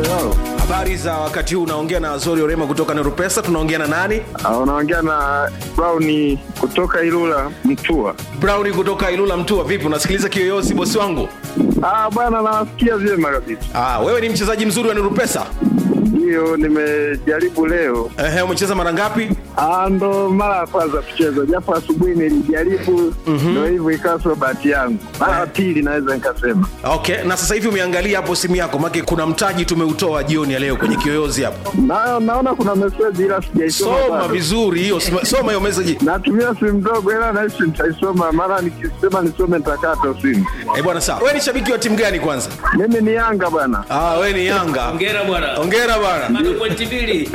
Halo. Habari za wakati huu, unaongea na Azori Orema kutoka Nurupesa. Tunaongea na nani? Ah, Unaongea na Brown kutoka Ilula Mtua. Brown kutoka Ilula Mtua. Vipi, unasikiliza kiyoyozi bosi wangu? Ah, bwana nawasikia vyema kabisa. Ah, wewe ni mchezaji mzuri wa Nurupesa. Ndiyo nimejaribu leo. Ehe, umecheza mara ngapi? Ah, ndo mara ya kwanza kucheza, japo asubuhi nilijaribu, ndo hivyo ikawa sio bahati yangu. Mara ya pili naweza nikasema. Okay, na sasa hivi umeangalia hapo simu yako, maana kuna mtaji tumeutoa jioni ya leo kwenye kiyoyozi hapo. Na, naona kuna meseji ila sijaisoma Soma bado. vizuri hiyo, soma- soma hiyo message. Natumia simu ndogo ila nahisi nitaisoma, mara nikisema nisome nitakata simu. Eh, bwana sawa. Wewe ni shabiki wa timu gani kwanza? Mimi ni Yanga bwana. Ah, wewe ni Yanga. Hongera bwana. Hongera bwana. Bado pointi mbili.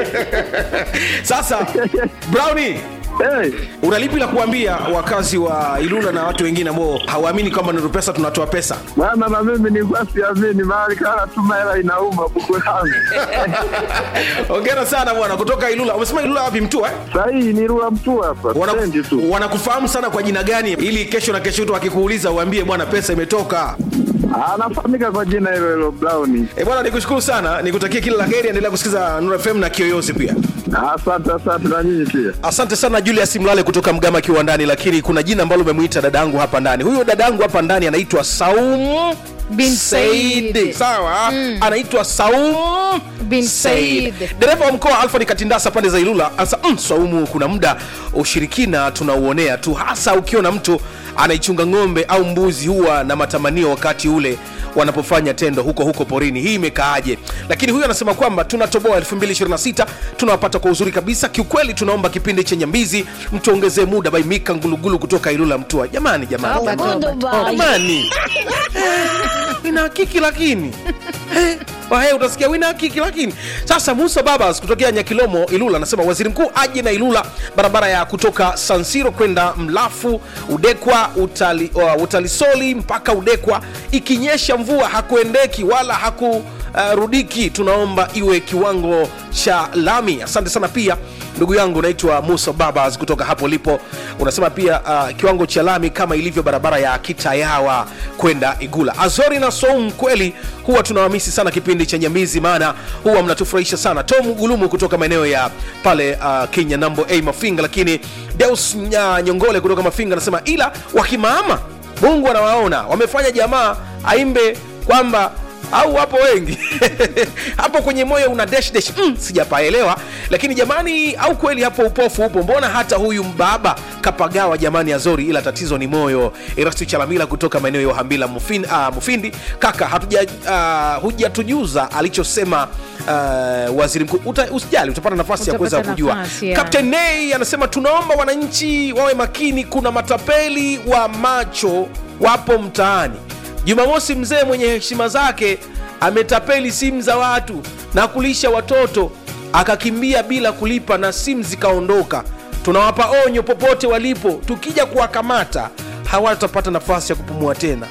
Sasa Brownie, Hey, una lipi la kuambia wakazi wa Ilula na watu wengine ambao hawaamini kwamba Nurupesa tunatoa pesa? bwana na mimi nilikuwa siamini, mahali kana tuma hela inauma buku langu. Hongera sana bwana kutoka Ilula. Umesema Ilula wapi Mtua? Eh? Sahii ni Rua Mtua hapa, Wana- stendi tu. Wanakufahamu sana kwa jina gani, ili kesho na kesho tu akikuuliza uambie bwana, pesa imetoka. Anafahamika kwa jina hilo hilo Brown. E bwana, nikushukuru sana, nikutakie kila la heri. Endelea kusikiza Nuru FM na Kiyoyozi pia. Asante, asante na nyinyi pia. Asante sana Julius Mlale kutoka Mgama kiwandani, lakini kuna jina ambalo umemwita dadangu hapa ndani. Huyo dadangu hapa ndani anaitwa Saum Bin Said. Said. Sawa, anaitwa Saum Bin Said. Dereva wa mkoa Alfa ni Katindasa pande za Ilula asa mm, Saumu, kuna muda ushirikina tunauonea tu, hasa ukiona mtu anaichunga ng'ombe au mbuzi, huwa na matamanio wakati ule wanapofanya tendo huko huko porini. Hii imekaaje? Lakini huyu anasema kwamba tunatoboa 2026 tunawapata kwa uzuri kabisa. Kiukweli tunaomba kipindi chenye mbizi mtuongezee muda. By Mika Ngulugulu kutoka Ilula Mtua. Jamani, jamani, Toba, jamani. toba, toba. jamani Eh, ina hakiki lakini Eh, wahe utasikia wina hakiki lakini sasa musa babas kutokea nyakilomo ilula anasema waziri mkuu aje na ilula barabara ya kutoka sansiro kwenda mlafu udekwa utali, uh, utalisoli mpaka udekwa ikinyesha mvua hakuendeki wala hakurudiki tunaomba iwe kiwango cha lami asante sana pia ndugu yangu naitwa musa babas kutoka hapo lipo unasema pia uh, kiwango cha lami kama ilivyo barabara ya kitayawa kwenda igula azori na soum kweli huwa tunawamisi sana kipindi cha nyamizi maana huwa mnatufurahisha sana tom gulumu kutoka maeneo ya pale uh, kenya nambo a mafinga lakini deus Nya- nyongole kutoka mafinga anasema ila wakimaama mungu anawaona wamefanya jamaa aimbe kwamba au wapo wengi hapo kwenye moyo una dash dash mm, sijapaelewa lakini jamani au kweli hapo upofu upo mbona hata huyu mbaba kapagawa jamani azori ila tatizo ni moyo erastu chalamila kutoka maeneo ya uhambila mufindi, uh, mufindi kaka hatuja uh, hujatujuza alichosema uh, waziri mkuu Uta, usijali utapata nafasi ya kuweza Utapata kujua nafasi, ya. Captain Nay anasema tunaomba wananchi wawe makini kuna matapeli wa macho wapo mtaani jumamosi mzee mwenye heshima zake ametapeli simu za watu na kulisha watoto akakimbia bila kulipa na simu zikaondoka tunawapa onyo popote walipo tukija kuwakamata hawatapata nafasi ya kupumua tena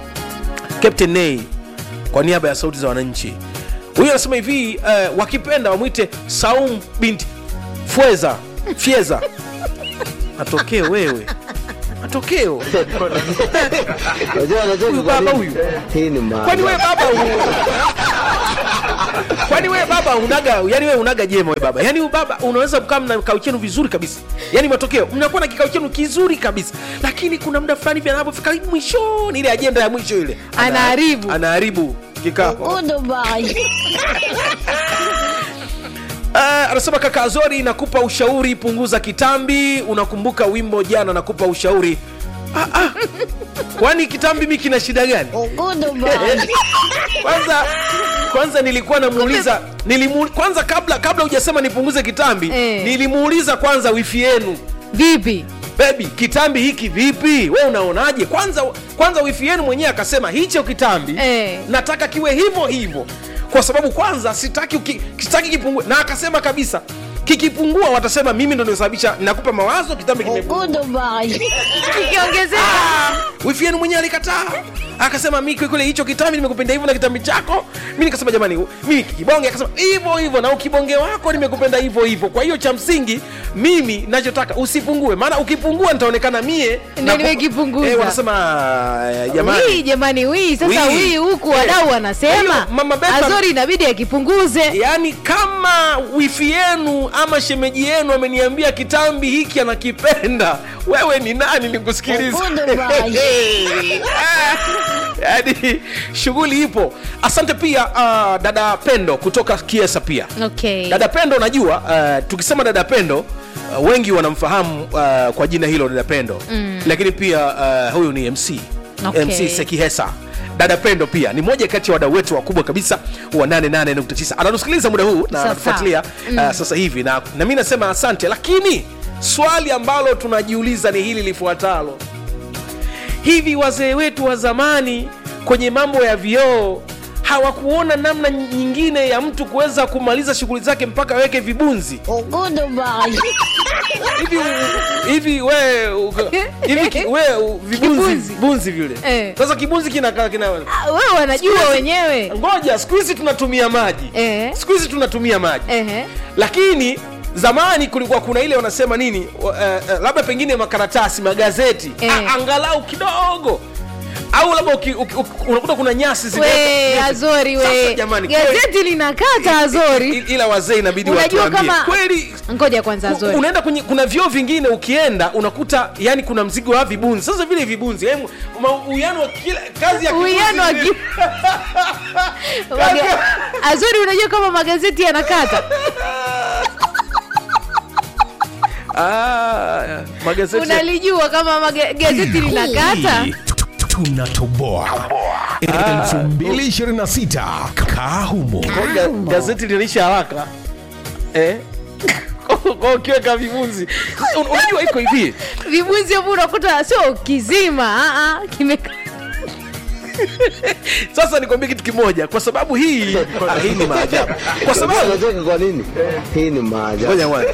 Captain Nay kwa niaba ya sauti za wananchi huyu anasema hivi uh, wakipenda wamwite Saum binti Fweza Fieza matokeo wewe matokeo Unajua unajua Huyu kwa baba nini? huyu. Hii ni kwani wewe maana. baba u... kwani wewe baba unaga yani wewe unaga jema wewe baba yani baba unaweza kukaa mna kikao chenu vizuri kabisa yani matokeo mnakuwa na kikao chenu kizuri kabisa lakini kuna muda fulani vya anapofika mwishoni ile ajenda ya mwisho ile ana- Anaharibu. anaharibu kikao Uh, anasema kaka Azori, nakupa ushauri, punguza kitambi. Unakumbuka wimbo jana, nakupa ushauri. Ah, ah. Kwani kitambi mi kina shida gani? kwanza kwanza nilikuwa namuuliza nilimu, kwanza kabla kabla hujasema nipunguze kitambi Eh. nilimuuliza kwanza wifi yenu vipi bebi kitambi hiki vipi we unaonaje kwanza kwanza wifi yenu mwenyewe akasema hicho kitambi Eh. nataka kiwe hivyo hivyo kwa sababu kwanza sitaki uki, sitaki kipungue na akasema kabisa kikipungua watasema mimi ndo nimesababisha nakupa mawazo kitambi kimepungua Kikiongezeka wifi yenu mwenyewe alikataa akasema mi kweli hicho kitambi nimekupenda hivyo na kitambi chako mi nikasema jamani mimi kibonge akasema hivyo hivyo na ukibonge wako nimekupenda hivyo hivyo kwa hiyo cha msingi mimi nachotaka usipungue maana ukipungua nitaonekana mie Ndio nakupa- nimekipunguza. eh, wanasema ah, jamani wii jamani wii sasa Wii. wii huku Eh. wadau Kwa wanasema hiyo, Mama Betha- azori inabidi akipunguze yaani kama wifi yenu ama shemeji yenu ameniambia kitambi hiki anakipenda wewe ni nani nikusikiliza yaani shughuli ipo asante pia uh, dada pendo kutoka kiesa pia okay. dada pendo unajua uh, tukisema dada pendo uh, wengi wanamfahamu uh, kwa jina hilo dada pendo mm. lakini pia uh, huyu ni mc Okay. mc sekihesa dada pendo pia ni moja kati ya wadau wetu wakubwa kabisa wa 88.9 anatusikiliza muda huu na Sasa. anatufuatilia uh, sasa hivi na, na mi nasema asante lakini swali ambalo tunajiuliza ni hili lifuatalo hivi wazee wetu wa zamani kwenye mambo ya vioo hawakuona namna nyingine ya mtu kuweza kumaliza shughuli zake mpaka aweke vibunzi hivi hivi we uka- hivi ki- we u- vibunzi Kibunzi. bunzi vile Eh. sasa kibunzi kinakaa kina Ah, wewe wanajua wenyewe ngoja siku hizi tunatumia maji Eh. siku hizi tunatumia maji Ehe. lakini zamani kulikuwa kuna ile wanasema nini uh, uh, labda pengine makaratasi magazeti Eh. A- angalau kidogo au labda uki- uki- uki- unakuta kuna nyasi zimewekwa- we nyasi. azori Sasa we jamani kweli- gazeti linakata azori i- ila wazee inabidi unajua watuambie kama kweli ngoja kwanza u- azori unaenda kwenye kuna vyoo vingine ukienda unakuta yani kuna mzigo wa vibunzi sasa vile vibunzi yani, ma- uwiano wa kila kazi ya kibunzi Uwiano wa ni- ki- Maga- azori unajua kama magazeti yanakata Ah, magazeti unalijua kama maga- gazeti linakata Hii, tu- tu- tunatoboa 2026 kaa humo Kwa ga- gazeti linaisha haraka eh? kwa ukiweka vibunzi Un- unajua iko hivi vibunzi hapo unakuta sio kizima ah, ah, kime sasa nikwambie kitu kimoja kwa sababu hii ah, hii ni maajabu kwa sababu Unacheka kwa nini? Hii ni maajabu. Ngoja kwanza.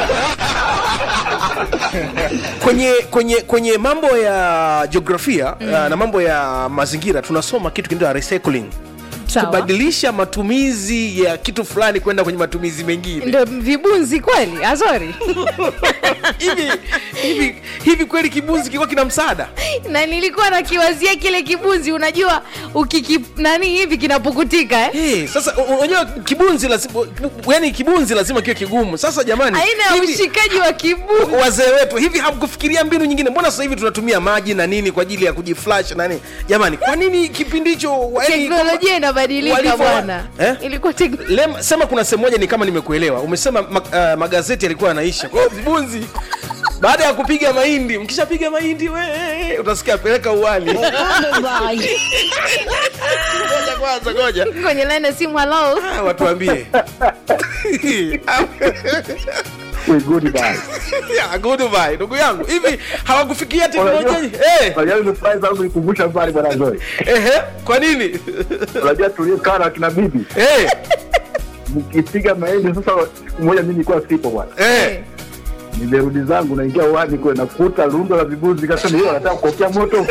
kwenye kwenye kwenye mambo ya jiografia mm. na mambo ya mazingira tunasoma kitu kinaitwa recycling Sawa. kubadilisha matumizi ya kitu fulani kwenda kwenye matumizi mengine ndo vibunzi kweli azori hivi hivi hivi kweli kibunzi kilikuwa kina msaada na nilikuwa nakiwazia kile kibunzi unajua ukiki nani hivi kinapukutika eh? Hey, sasa u- unajua kibunzi lazima yani kibunzi lazima kiwe kigumu sasa jamani aina ya hivi- ushikaji wa kibunzi wazee wetu hivi hamkufikiria mbinu nyingine mbona sasa hivi tunatumia maji na nini kwa ajili ya kujiflash na nini jamani kwa nini kipindi hicho yani- teknolojia inabadilika walivyo- bwana Eh? ilikuwa tek- Lem, sema kuna sehemu moja ni kama nimekuelewa umesema ma, uh, magazeti yalikuwa yanaisha kwa hiyo vibunzi baada ya kupiga mahindi mkishapiga mahindi we utasikia peleka uwali ngoja kwanza ngoja kwenye line ya simu halo Ah, watuambie We good bye. Yeah, goodbye ndugu yangu hivi hawakufikia teknolojia Eh, Unajua nimefurahi sana kunikumbusha mbali bwana Zoi. ehe, kwa nini Unajua tuliokaa na kina bibi Eh, mkipiga mahindi sasa siku moja mimi nilikuwa sipo bwana. eh. Nimerudi zangu naingia uani kule nakuta lundo la vibuzi kasema hiyo nataka kuokea moto.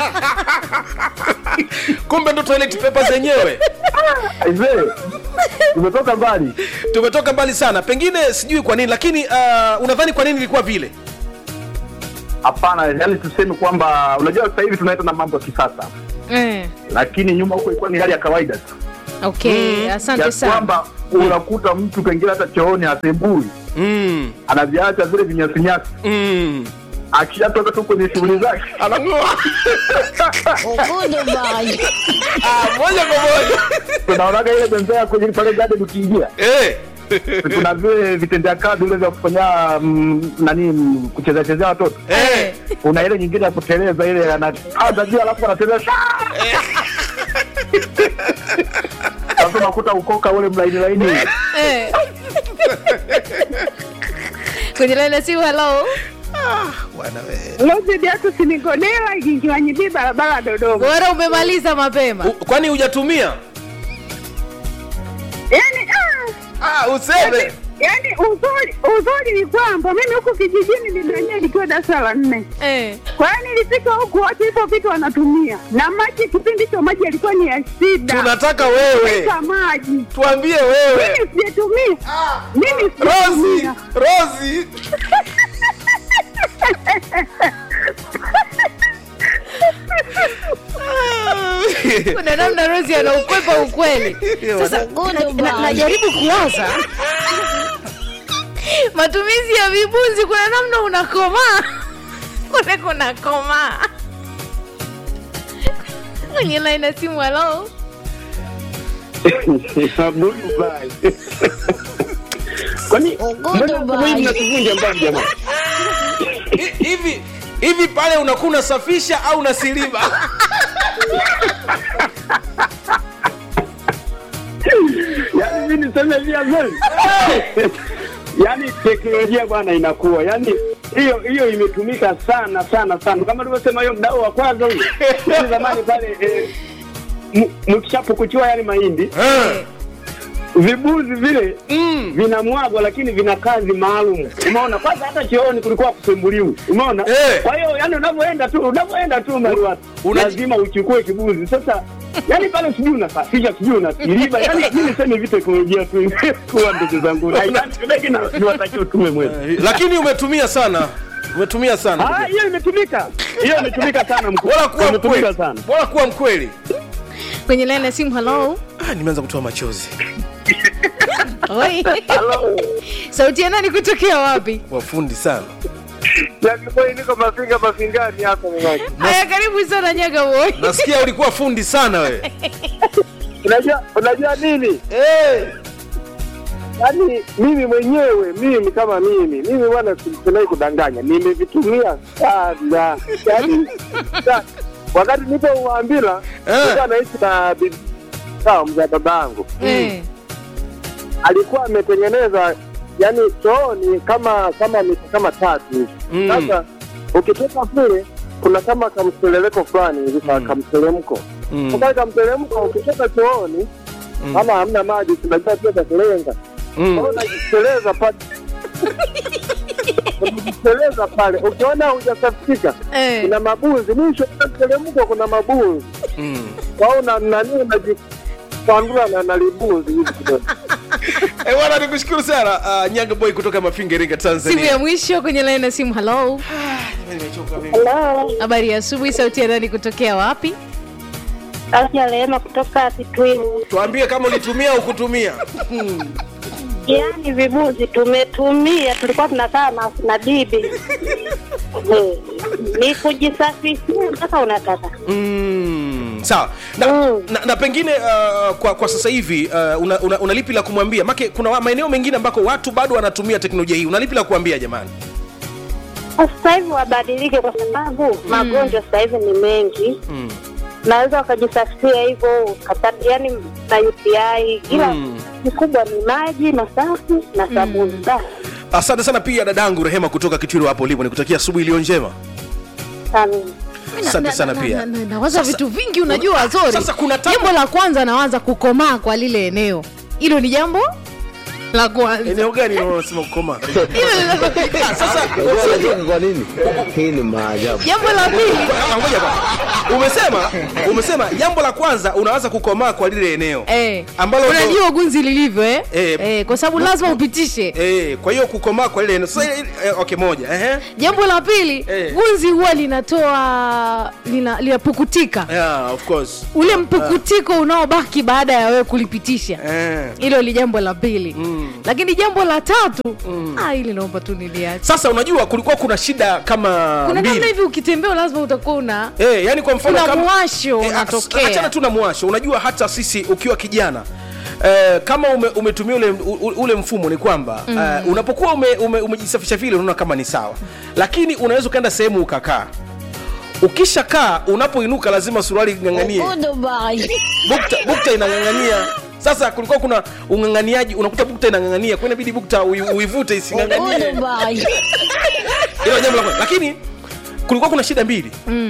kumbe ndo toilet paper zenyewe Aisee. Tumetoka mbali. tumetoka mbali sana pengine sijui kwa nini lakini uh, unadhani kwa nini ilikuwa vile Hapana, yani tuseme kwamba unajua sasa hivi tunaenda na mambo ya kisasa. eh. Lakini nyuma huko ilikuwa ni hali ya kawaida tu. okay asante Ya sana kwamba unakuta mtu pengine hata chooni asembui mm, anaviacha vile vinyasinyasi mm. akishatoka tu kwenye shughuli zake anang'oa Ah, moja kwa moja tunaonaga ile bembea kwenye pale garden ukiingia Eh. kuna vile vitendea kazi vile vya kufanya mm, nani mm, kuchezea chezea watoto Eh. kuna ile nyingine ya kuteleza ile anapanda juu alafu anateleza shaa! sasa unakuta ukoka ule mlaini laini Eh. kwenye line ya simu halo Bwana we. Lozi Beatus Nigodela ikiwanyibii barabara ya Dodoma. bora umemaliza mapema U- kwani hujatumia Yaani ah, ah, useme yaani uzuri uzuri ni kwamba mimi huku kijijini nilienyewe nikiwa darasa la nne eh. kwa hiyo nilifika huku wote hivyo vitu wanatumia na maji kipindi hicho maji yalikuwa ni ya shida tunataka wewe Pika maji tuambie wewe mimi sijatumia mimi rosi sijatumia rosi kuna namna rosi anaukwepa ukweli sasa na- na- najaribu kuwaza matumizi ya vibunzi kuna namna unakomaa kule kunakomaa kwenye laini ya simu halo Kwani mbona mbona hivi mnatuvunja mbavu jamani? Hi- hivi hivi pale unakuwa unasafisha au unasiliba Yaani mimi niseme via kweli. Yaani teknolojia bwana inakuwa. Yaani hiyo hiyo imetumika sana sana sana. Kama tulivyosema hiyo mdau wa kwanza huyo. Yaani zamani pale eh, m- mkishapukuchua yale mahindi Eh, vibuzi vile mm. vinamwagwa lakini vina kazi maalum umeona kwanza hata chooni kulikuwa kusembuliwi umeona Eh. kwa hiyo yani unavyoenda tu unavyoenda tu Mariwata, Una- lazima uchukue kibuzi sasa yani pale sijui unasafisha sijui unasiliba yani mi niseme hivi teknolojia tu kuwa ndugu zangu haitaki na niwatakie utume mwema lakini umetumia sana umetumia sana Ah, hiyo imetumika hiyo imetumika sana mkuu bora kuwa imetumika mkweli sana bora kuwa mkweli kwenye laini ya simu halo ah, nimeanza kutoa machozi Oi. sauti ya nani kutokea wapi wafundi sana Jakiboi niko mafinga mafingani hapa mwanangu. haya karibu sana nyaga boy nasikia ulikuwa fundi sana wewe Unajua unajua nini? hey. Yaani mimi mwenyewe mimi kama mimi mimi bwana sinai kudanganya, nimevitumia sana yaani sana. wakati nipo Uambila Eh. nilikuwa naishi na bibi sawa mzaa baba yangu Eh. alikuwa ametengeneza yani chooni kama kama mita kama tatu hivi. Mm. Sasa ukitoka kule kuna kama kamseleleko fulani hivi ka- kamteremko Mm. sasa kamteremko ukitoka chooni kama hamna maji tunajua pia takulenga Mm. unajiteleza pale unajiteleza pale ukiona hujasafika Eh. kuna mabuzi mwisho wa mteremko kuna mabuzi Mm. kwa hiyo na- nani unajipandula na nalibuzi hivi kidogo Eh, bwana nikushukuru sana uh, nyanga boy kutoka mafinga iringa simu ya tanzania mwisho kwenye laini ya simu halo Nimechoka mimi. habari ya asubuhi sauti ya nani kutokea wapi Afya Rehema kutoka Kitwimu. tuambie kama ulitumia au kutumia Yaani vibuzi tumetumia, tulikuwa tunakaa na, na bibi Eh, ni kujisafishia mpaka unataka mm. sawa na, Mm. na, na pengine uh, kwa, kwa sasa hivi uh, una, una, una lipi la kumwambia make kuna wa- maeneo mengine ambako watu bado wanatumia teknolojia hii una lipi la kuambia jamani sasa hivi wabadilike, kwa sababu magonjwa sasa hivi ni mengi mm. naweza wakajisafishia hivyo ukapata yani na UTI, ila Mm. kikubwa ni maji masafi na sabuni basi. asante sana pia dadangu rehema kutoka kitwiru hapo ulipo nikutakia asubuhi iliyo njema Amin. asante sana Na- pia na- na- nawaza Sasa- vitu vingi unajua zori Sasa kuna tabu- jambo la kwanza nawaza kukomaa kwa lile eneo hilo ni jambo la kwanza eneo gani unasema kukoma Hilo ni- sasa unajua kwa nini hii ni maajabu jambo la pili Ah, ngoja bwana. umesema umesema jambo la kwanza unaanza kukomaa kwa lile eneo Eh, Ambalo- unajua gunzi lilivyo eh? Eh. Eh, kwa sababu lazima upitishe Eh, kwa hiyo kukomaa kwa lile eneo sasa eh, okay moja ehe jambo la pili Eh. gunzi huwa linatoa lina- linapukutika yeah of course ule mpukutiko unaobaki baada ya wewe kulipitisha eh. hilo ni jambo la pili Mm. lakini jambo la tatu ah, hili naomba tu niliache sasa unajua kulikuwa kuna shida kama kuna namna mbili hivi ukitembea lazima utakuwa una Eh, yani kwa mfano Kuna kama- mwasho Eh, unatokea. achana tu na mwasho unajua hata sisi ukiwa kijana Eh, kama ume, umetumia ule, u- ule mfumo ni kwamba mm. uh, unapokuwa ume, ume, umejisafisha vile unaona kama ni sawa lakini unaweza ukaenda sehemu ukakaa ukishakaa unapoinuka lazima suruali ing'ang'anie bukta, bukta inang'ang'ania sasa kulikuwa kuna ung'ang'aniaji unakuta bukta inang'ang'ania kwa inabidi bukta ui- uivute ising'ang'anie hilo jambo la kwanza lakini kulikuwa kuna shida mbili mm.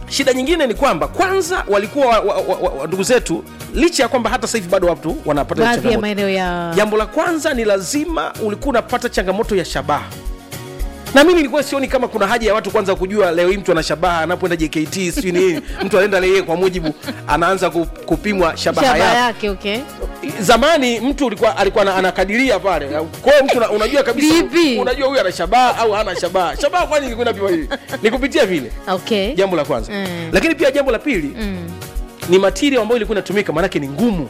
shida nyingine ni kwamba kwanza walikuwa wa, wa, wa, wa, ndugu zetu licha ya kwamba hata sasa hivi bado watu wanapata baadhi ya changamoto. maeneo ya jambo la kwanza ni lazima ulikuwa unapata changamoto ya shabaha na mimi nilikuwa sioni kama kuna haja ya watu kwanza kujua leo hii mtu ana shabaha anapoenda jkt sijui nini mtu anaenda yeye kwa mujibu anaanza ku- kupimwa shabaha shaba yake yake okay zamani mtu ulikuwa alikuwa ana- anakadiria pale kwa hiyo mtu una- unajua kabisa Vipi? unajua huyu ana shabaha au hana shabaha shabaha kwani ilikuwa inapima hivi ni kupitia vile okay jambo la kwanza Mm. lakini pia jambo la pili mm. ni material ambayo ilikuwa inatumika maanake ni ngumu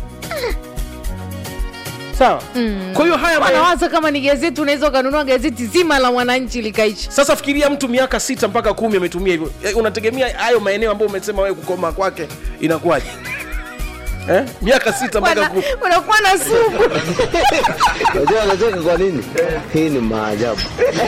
sawa Mm. kwa hiyo haya ma- wanawaza kama ni gazeti unaweza ukanunua gazeti zima la mwananchi likaisha sasa fikiria mtu miaka sita mpaka kumi ametumia hivyo Eh, unategemea hayo maeneo ambayo umesema wewe kukoma kwake inakuwaje eh? miaka sita mpaka Wana- kumi unakuwa na sumu Unajua anacheka kwa nini? Hii ni maajabu.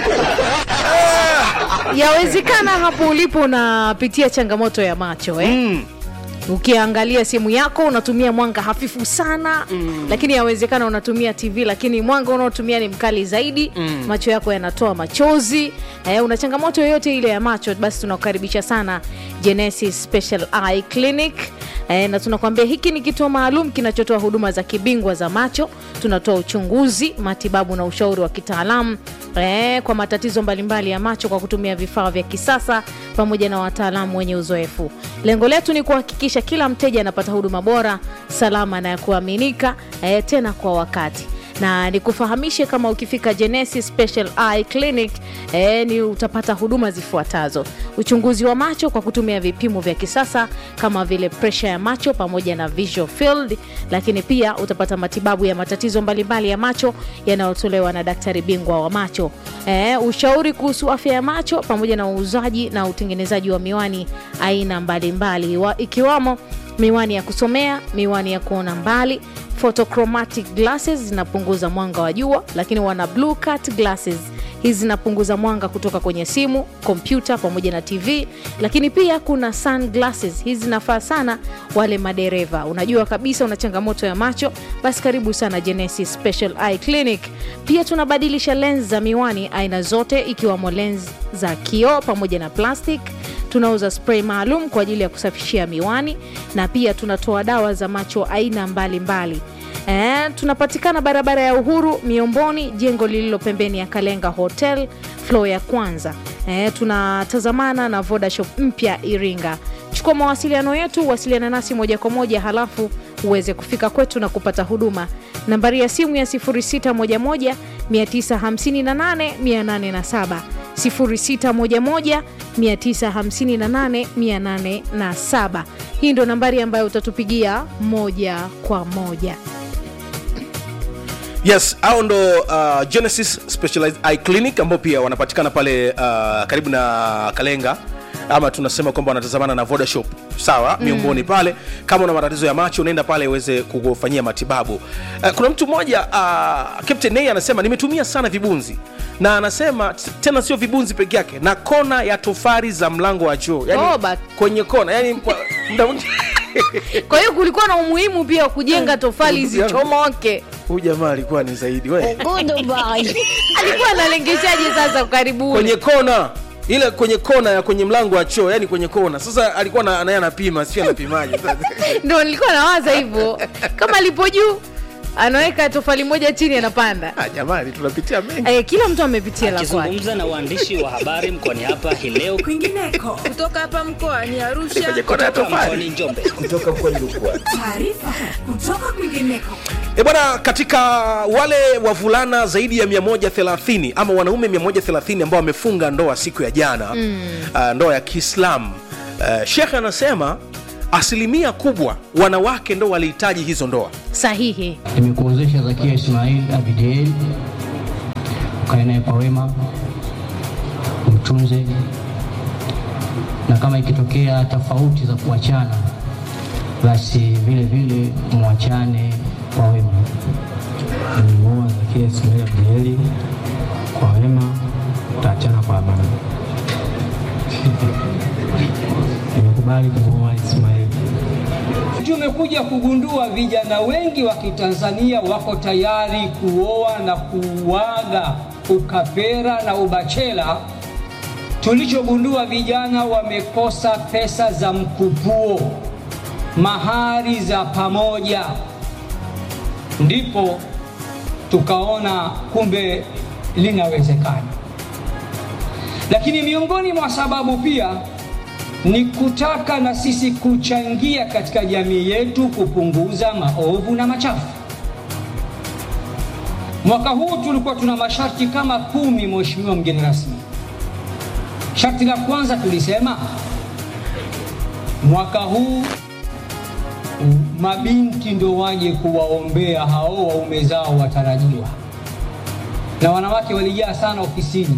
yawezekana hapo ulipo unapitia changamoto ya macho eh? mm. ukiangalia simu yako unatumia mwanga hafifu sana mm. lakini yawezekana unatumia tv lakini mwanga unaotumia ni mkali zaidi mm. macho yako yanatoa machozi eh, una changamoto yoyote ile ya macho basi tunakukaribisha sana genesis special eye clinic eh, na tunakwambia hiki ni kituo maalum kinachotoa huduma za kibingwa za macho tunatoa uchunguzi matibabu na ushauri wa kitaalamu eh, kwa matatizo mbalimbali ya macho kwa kutumia vifaa vya kisasa pamoja na wataalamu wenye uzoefu lengo letu ni kuhakikisha kila mteja anapata huduma bora salama na ya kuaminika eh, tena kwa wakati na nikufahamishe kama ukifika genesis special eye clinic eh, ni utapata huduma zifuatazo uchunguzi wa macho kwa kutumia vipimo vya kisasa kama vile presha ya macho pamoja na visual field lakini pia utapata matibabu ya matatizo mbalimbali ya macho yanayotolewa na daktari bingwa wa macho eh, ushauri kuhusu afya ya macho pamoja na uuzaji na utengenezaji wa miwani aina mbalimbali wa- ikiwamo miwani ya kusomea miwani ya kuona mbali photochromatic glasses zinapunguza mwanga wa jua lakini wana blue cut glasses hizi zinapunguza mwanga kutoka kwenye simu kompyuta pamoja na tv lakini pia kuna sunglasses hizi zinafaa sana wale madereva unajua kabisa una changamoto ya macho basi karibu sana genesis special eye clinic pia tunabadilisha lens za miwani aina zote ikiwamo lens za kioo pamoja na plastic tunauza spray maalum kwa ajili ya kusafishia miwani na pia tunatoa dawa za macho aina mbalimbali mbali. E, tunapatikana barabara ya uhuru miomboni jengo lililo pembeni ya kalenga hotel flo ya kwanza e, tunatazamana na vodashop mpya iringa chukua mawasiliano yetu wasiliana nasi moja kwa moja halafu uweze kufika kwetu na kupata huduma nambari ya simu ya 611 958 807 0611 958 807 hii ndo nambari ambayo utatupigia moja kwa moja yes au ndo uh, genesis specialized eye clinic ambao pia wanapatikana pale uh, karibu na kalenga ama tunasema kwamba wanatazamana na vodashop sawa mm. miongoni pale kama una matatizo ya macho unaenda pale uweze kufanyia matibabu uh, kuna mtu mmoja uh, captain Nay anasema nimetumia sana vibunzi na anasema t- tena sio vibunzi peke yake na kona ya tofari za mlango wa choo yani, Oh, but- kwenye kona yani kwa- muda mwingi kwa hiyo kulikuwa na umuhimu pia wa kujenga tofali zisichomoke huyu jamaa alikuwa ni zaidi we alikuwa analengeshaje sasa karibuni kwenye kona ile kwenye kona ya kwenye mlango wa choo yani kwenye kona sasa alikuwa na- naye anapima sio anapimaje sasa. ndo nilikuwa nawaza hivyo kama alipo juu anaweka tofali moja chini anapanda Ah, jamani tunapitia mengi e, kila mtu amepitia la kwake akizungumza na waandishi wa habari mkoani hapa hii leo kwingineko kutoka hapa mkoani Arusha kwenye kona ya kutoka tofali mkoani Njombe. taarifa kutoka kwingineko e bwana katika wale wavulana zaidi ya 130 ama wanaume 130 ambao wamefunga ndoa siku ya jana mm. uh, ndoa ya kiislamu uh, shekhe anasema asilimia kubwa wanawake ndo walihitaji hizo ndoa sahihi nimekuozesha Zakia Ismail Abidiel, ukae naye kwa wema, mtunze, na kama ikitokea tofauti za kuachana, basi vile vile mwachane kwa wema. Nimemuoa Zakia Ismail Abdieli kwa wema, tutaachana kwa amani. Nimekubali kumuoa Ismail. Tumekuja kugundua vijana wengi wa Kitanzania wako tayari kuoa na kuuaga ukapera na ubachela tulichogundua vijana wamekosa pesa za mkupuo, mahari za pamoja, ndipo tukaona kumbe linawezekana. Lakini miongoni mwa sababu pia ni kutaka na sisi kuchangia katika jamii yetu kupunguza maovu na machafu. Mwaka huu tulikuwa tuna masharti kama kumi, Mheshimiwa mgeni rasmi. Sharti la kwanza tulisema mwaka huu mabinti ndo waje kuwaombea hao waume zao watarajiwa, na wanawake walijaa sana ofisini,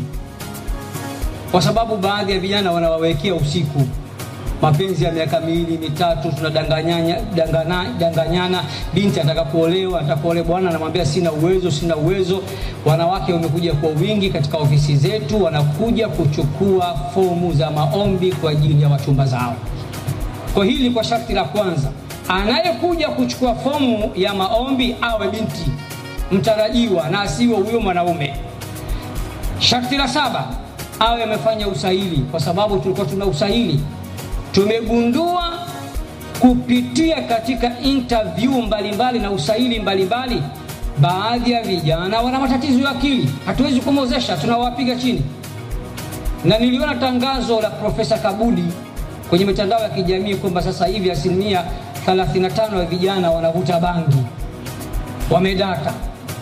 kwa sababu baadhi ya vijana wanawawekea usiku mapenzi ya miaka miwili mitatu, tunadanganyana dangana, danganyana. Binti anataka kuolewa, anataka kuolewa, bwana anamwambia sina uwezo, sina uwezo. Wanawake wamekuja kwa wingi katika ofisi zetu, wanakuja kuchukua fomu za maombi kwa ajili ya wachumba zao. Kwa hili kwa sharti la kwanza, anayekuja kuchukua fomu ya maombi awe binti mtarajiwa na asiwe huyo mwanaume. Sharti la saba, awe amefanya usahili, kwa sababu tulikuwa tuna usahili tumegundua kupitia katika interview mbalimbali mbali na usaili mbalimbali mbali, baadhi ya vijana wana matatizo ya akili, hatuwezi kumwozesha, tunawapiga chini. Na niliona tangazo la Profesa Kabudi kwenye mitandao ya kijamii kwamba sasa hivi asilimia 35 ya vijana wanavuta bangi, wamedata.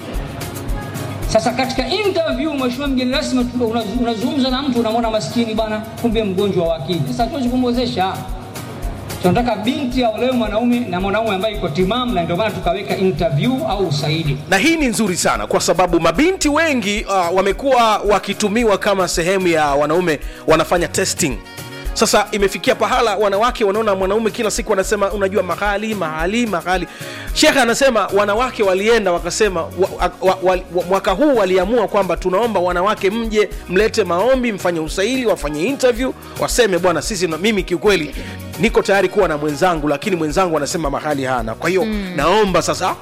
Sasa katika interview, mheshimiwa mgeni rasmi, unazungumza na mtu unamwona maskini bwana, kumbe mgonjwa wa akili. Sasa hatuwezi kumwezesha, tunataka binti aolewe mwanaume na mwanaume ambaye iko timamu, na ndio maana tukaweka interview au usaidi. na hii ni nzuri sana kwa sababu mabinti wengi uh, wamekuwa wakitumiwa kama sehemu ya wanaume wanafanya testing sasa imefikia pahala wanawake wanaona mwanaume kila siku wanasema unajua mahali mahali mahali shekhe anasema wanawake walienda wakasema wa, wa, wa, wa, wa, mwaka huu waliamua kwamba tunaomba wanawake mje mlete maombi mfanye usaili wafanye interview waseme bwana sisi na mimi kiukweli niko tayari kuwa na mwenzangu lakini mwenzangu anasema mahali hana kwa hiyo mm. naomba sasa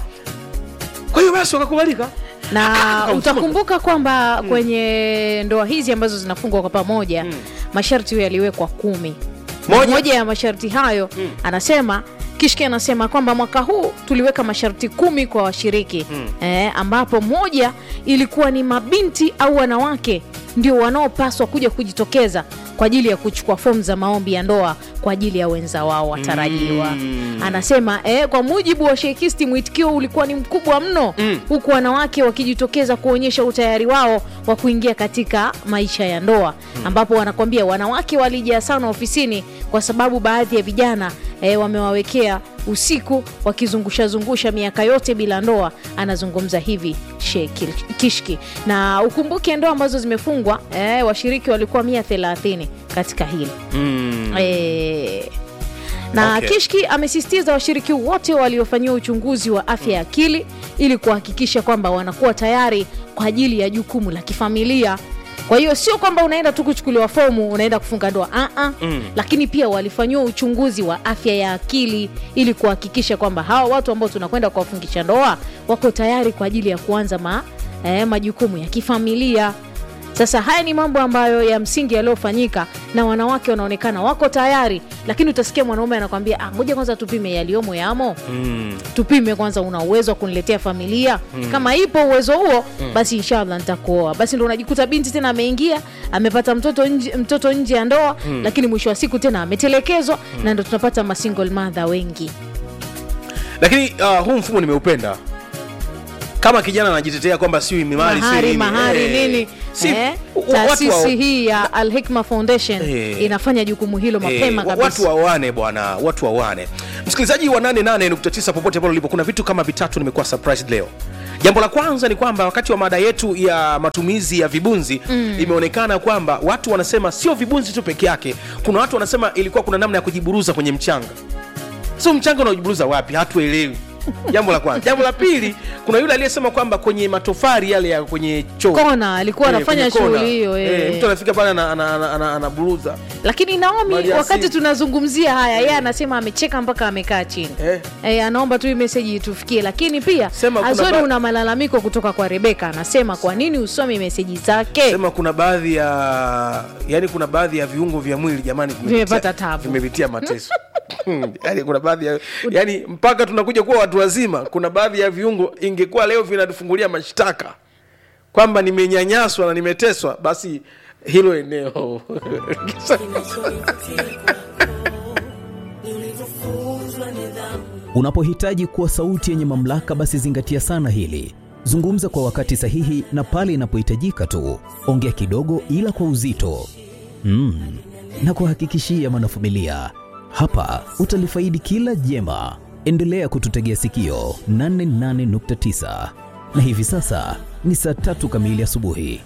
kwa hiyo basi wakakubalika na utakumbuka kwamba mm. kwenye ndoa hizi ambazo zinafungwa kwa pamoja mm. masharti huyo yaliwekwa kumi Moja. moja ya masharti hayo mm. anasema kishki anasema kwamba mwaka huu tuliweka masharti kumi kwa washiriki mm. eh, ambapo moja ilikuwa ni mabinti au wanawake ndio wanaopaswa kuja kujitokeza kwa ajili ya kuchukua fomu za maombi ya ndoa kwa ajili ya wenza wao watarajiwa mm. anasema eh, kwa mujibu wa shekisti mwitikio ulikuwa ni mkubwa mno mm. huku wanawake wakijitokeza kuonyesha utayari wao wa kuingia katika maisha ya ndoa mm. ambapo wanakwambia wanawake walijaa sana ofisini kwa sababu baadhi ya vijana eh, wamewawekea usiku wakizungushazungusha miaka yote bila ndoa anazungumza hivi Sheikh kishki na ukumbuke ndoa ambazo zimefungwa eh, washiriki walikuwa mia thelathini katika hili mm. eh, na Okay. kishki amesisitiza washiriki wote waliofanyiwa uchunguzi wa afya ya akili ili kuhakikisha kwamba wanakuwa tayari kwa ajili ya jukumu la kifamilia kwa hiyo sio kwamba unaenda tu kuchukuliwa fomu unaenda kufunga ndoa uh-uh. Mm. lakini pia walifanyiwa uchunguzi wa afya ya akili ili kuhakikisha kwamba hawa watu ambao tunakwenda kuwafungisha ndoa wako tayari kwa ajili ya kuanza ma, eh, majukumu ya kifamilia sasa haya ni mambo ambayo ya msingi yaliyofanyika na wanawake wanaonekana wako tayari lakini utasikia mwanaume anakwambia "Ah, ngoja kwanza tupime yaliyomo yamo Mm. tupime kwanza una uwezo wa kuniletea familia Mm. kama ipo uwezo huo Mm. basi inshallah nitakuoa basi ndo unajikuta binti tena ameingia amepata mtoto nje, mtoto nje ya ndoa Mm. lakini mwisho wa siku tena ametelekezwa na ndo tunapata masingle mother wengi lakini uh, huu mfumo nimeupenda kama kijana anajitetea kwamba siwi mimali mahari siwi nini. mahari Eh, nini si- eh? wa- watu wa- taasisi hii ya alhikma foundation Eh. inafanya jukumu hilo mapema Eh, wa- kabisa watu wawane bwana watu wawane msikilizaji wa 88.9 popote pale ulipo kuna vitu kama vitatu nimekuwa surprised leo jambo la kwanza ni kwamba wakati wa mada yetu ya matumizi ya vibunzi Mm. imeonekana kwamba watu wanasema sio vibunzi tu peke yake kuna watu wanasema ilikuwa kuna namna ya kujiburuza kwenye mchanga sio mchanga unaojiburuza wapi hatuelewi jambo la kwanza jambo la pili kuna yule aliyesema kwamba kwenye matofari yale ya kwenye choo Kona, alikuwa Eh, anafanya kwenye kona. shughuli hiyo, eh. mtu anafika pale anaburuza ana, ana, ana, anaburuza. lakini naomi Mali wakati asili. tunazungumzia haya yeye anasema amecheka mpaka amekaa chini Eh. Eh, anaomba tu hii meseji itufikie lakini pia Sema kuna azori ba- una malalamiko kutoka kwa rebeka anasema kwa nini usomi meseji zake sema kuna baadhi ya yani kuna baadhi ya viungo vya mwili jamani vimepitia- Vimepata tabu. vimepitia mateso yani kuna baadhi ya yani mpaka tunakuja kuwa watu wazima kuna baadhi ya viungo ingekuwa leo vinatufungulia mashtaka kwamba nimenyanyaswa na nimeteswa basi hilo eneo Unapohitaji kuwa sauti yenye mamlaka, basi zingatia sana hili. Zungumza kwa wakati sahihi na pale inapohitajika tu. Ongea kidogo, ila kwa uzito mm. na kuhakikishia mwanafamilia, hapa utalifaidi kila jema. Endelea kututegea sikio 88.9 na hivi sasa ni saa tatu kamili asubuhi.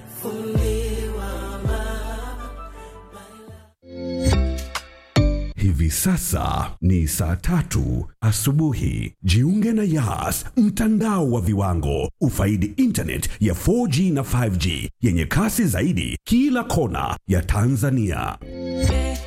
Hivi sasa ni saa tatu asubuhi. Jiunge na Yas, mtandao wa viwango. Ufaidi internet ya 4G na 5G yenye kasi zaidi kila kona ya Tanzania.